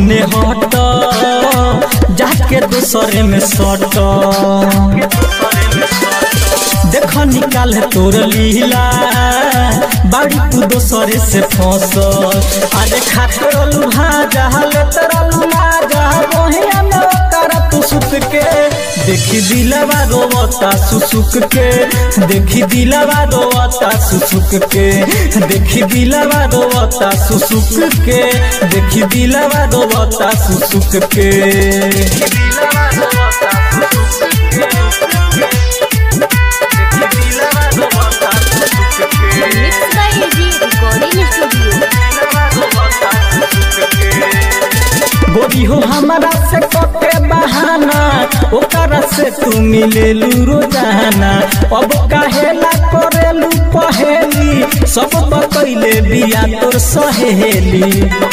होने हट जाके दूसरे में सट देख निकाल तोर लीला बाड़ी तू दोसरे से फंस अरे खाकर भाजा ले तेरा लुमाजा वही में ओकर तू सुत के देखी दिलवा रोवता सुसुक के देखी दिलवा रोवता सुसुक के देखी दिलवा रोवता सुसुक के देखी दिलवा रोवता सुसुक के दिलवा रोवता Mixed by AG Recording Studio. गोरी हो हमारा से कके बहाना ओकरा से तू मिलेलू रोजाना अब काहेला करेलू पहेली सब बकैले बिया तोर सहेली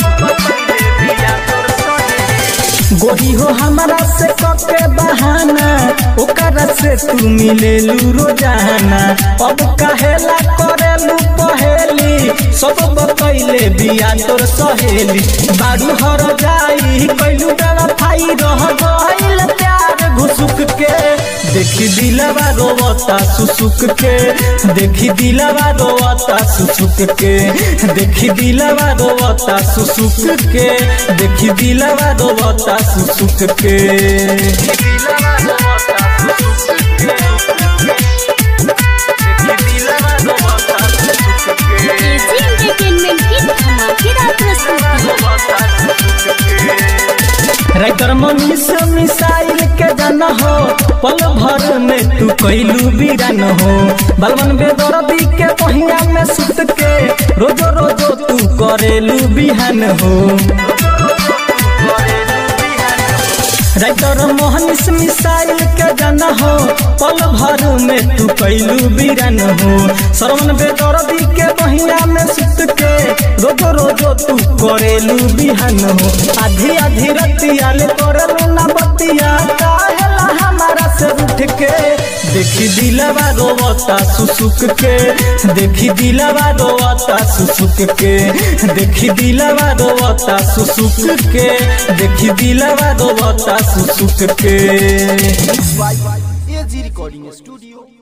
गोरी हो हमारा से कके बहाना ओकरा से तू मिलेलू रोजाना अब काहेला करेलू पहेली सब बकैले बिया तोर सहेली बारू हर जाई कैलू डरा फाई रह गइल प्यार घुसुक के देखी दिलवा रोवता सुसुक के देखी दिलवा रोवता सुसुक के देखी दिलवा रोवता सुसुक के देखी दिलवा रोवता सुसुक के दिलवा रोवता सुसुक के देखी दिलवा रोवता सुसुक के AG Entertainment की धमाकेदार प्रस्तुति राइटर मनीष मिसाइल के जन हो पल भर में तू कैलू बीरन हो बलवन बेदर्दी के पहिया में सुत के रोजो रोजो तू करेलू बिहान हो राइटर मोहनिस मिसाइल के जन हो पल भर में तू कैलू बीरन हो श्रवण बेदर्दी के बहिया में सुत के रोजो रोजो तू करेलू बिहान हो आधी आधी रतिया ले करलू ना बतिया काहेला हमारा से उठ के देखी दिलवा रोवता सुसुक के देखी दिलवा रोवता सुसुक के देखी दिलवा रोवता सुसुक के देखी दिलवा रोवता सुसुक के एजी रिकॉर्डिंग स्टूडियो